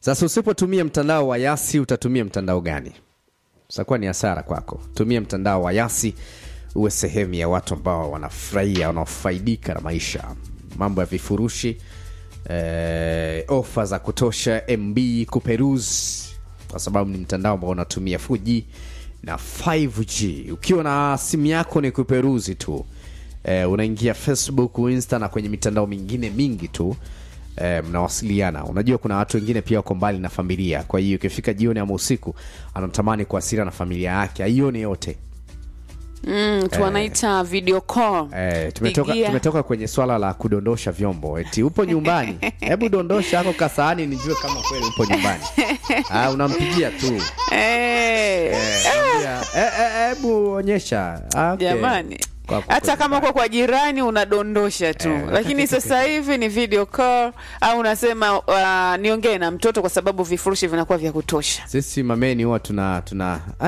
Sasa usipotumia mtandao wa Yasi utatumia mtandao gani? Itakuwa ni hasara kwako. Tumia mtandao wa Yasi uwe sehemu ya watu ambao wanafurahia, wanaofaidika na maisha, mambo ya vifurushi eh, ofa za kutosha, MB kuperuzi, kwa sababu ni mtandao ambao unatumia 4G na 5G. Ukiwa na simu yako ni kuperuzi tu eh, unaingia Facebook, Insta na kwenye mitandao mingine mingi tu eh, mnawasiliana. Unajua kuna watu wengine pia wako mbali na familia, kwa hiyo ikifika jioni ama usiku anatamani kuasiliana na familia yake, aione yote. mm, tu wanaita video call Eh, tumetoka, Pigia. tumetoka kwenye swala la kudondosha vyombo, eti upo nyumbani, hebu dondosha ako kasaani nijue kama kweli upo nyumbani. Ah, unampigia tu Eh, Mwambia, eh, eh, hebu onyesha. Ah, okay. jamani Kwa- kwa- hata kwa- kama uko kwa jirani unadondosha tu Eh, lakini sasa hivi ni video call au unasema uh, niongee na mtoto kwa sababu vifurushi vinakuwa vya kutosha sisi mameni huwa tuna tuna